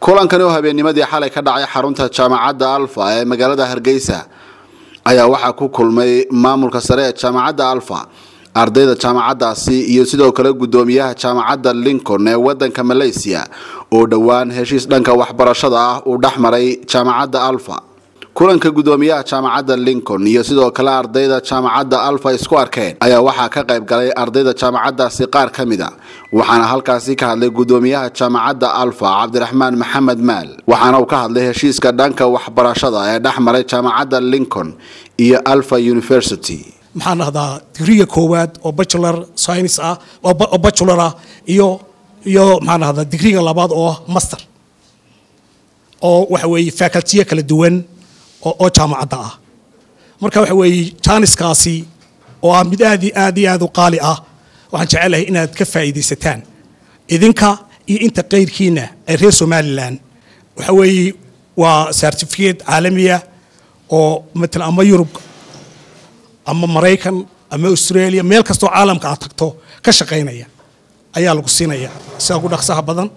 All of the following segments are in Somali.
kulankani oo habeennimadii xalay ka dhacay xarunta jaamacadda alfa ee magaalada hargeysa ayaa waxaa ku kulmay maamulka sare ee jaamacadda alfa ardayda jaamacaddaasi iyo sidoo kale guddoomiyaha jaamacadda lincoln ee wadanka malaysia oo dhowaan heshiis dhanka waxbarashada ah uu dhex maray jaamacadda alfa kulanka guddoomiyaha jaamacadda lincoln iyo sidoo kale ardayda jaamacadda alfa isku arkeen ayaa waxaa ka qayb galay ardayda jaamacaddaasi qaar ka mid a waxaana halkaasi ka hadlay guddoomiyaha jaamacadda alfa cabdiraxmaan maxamed maal waxaana uu ka hadlay heshiiska dhanka waxbarashada ee dhex maray jaamacadda lincoln iyo alfa university maxaan dhahdaa digriga koowaad oo bachelor science ah oo bachelor ah iyo iyo maxaan dhahdaa digriga labaad oo master oo waxa weeye facultiyo kala duwan oo jaamacadda ah marka waxa weeye jaaniskaasi oo ah mid aad aad iyo aad u qaali ah waxaan jecelahay inaad ka faa'iidaysataan idinka iyo inta qayrkiina ee reer somalilan waxa weeye waa certificate caalamiya oo matala ama yurub ama maraykan ama australia meel kastoo caalamka aad tagto ka shaqaynaya ayaa lagu siinaya sida ugu dhaqsaha badan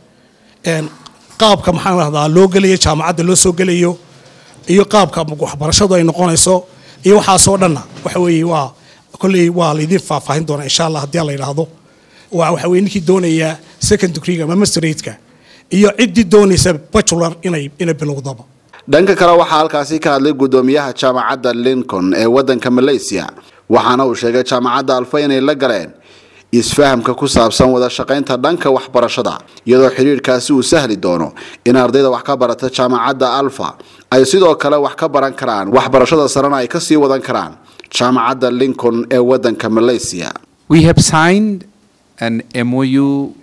qaabka maxaan dhahdaa loo gelayo jaamacadda loo soo gelayo iyo qaabka waxbarashadu ay noqonayso iyo waxaasoo dhanna waxa weeye waa kolley waa laydin faahfaahin doonaa insha allah haddii la yidhaahdo waa waxa weye ninkii doonaya second degreega ama masterate-ka iyo ciddii doonaysa bachelor inay inay bilowdaba dhanka kale waxaa halkaasi ka hadlay guddoomiyaha jaamacadda lincoln ee wadanka malaysia waxaana uu sheegay jaamacadda alfa inay la galeen isfahamka ku saabsan wada shaqaynta dhanka waxbarashada iyadoo xidhiirkaasi uu sahli doono in ardayda wax ka barata jaamacadda alfa ay sidoo kale wax ka baran karaan waxbarashada sarena ay kasii wadan karaan jaamacadda lincoln ee wadanka malaysia We have signed an MOU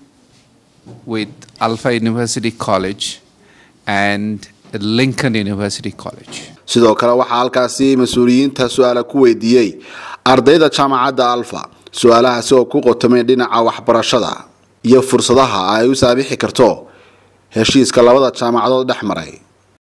with Alpha University College and Lincoln University College. sidoo kale waxaa halkaasi mas-uuliyiinta su-aala ku weydiiyey ardayda jaamacadda alfa su-aalahaasi oo ku qotomay dhinaca waxbarashada iyo fursadaha ay u saamixi karto heshiiska labada jaamacadood dhex maray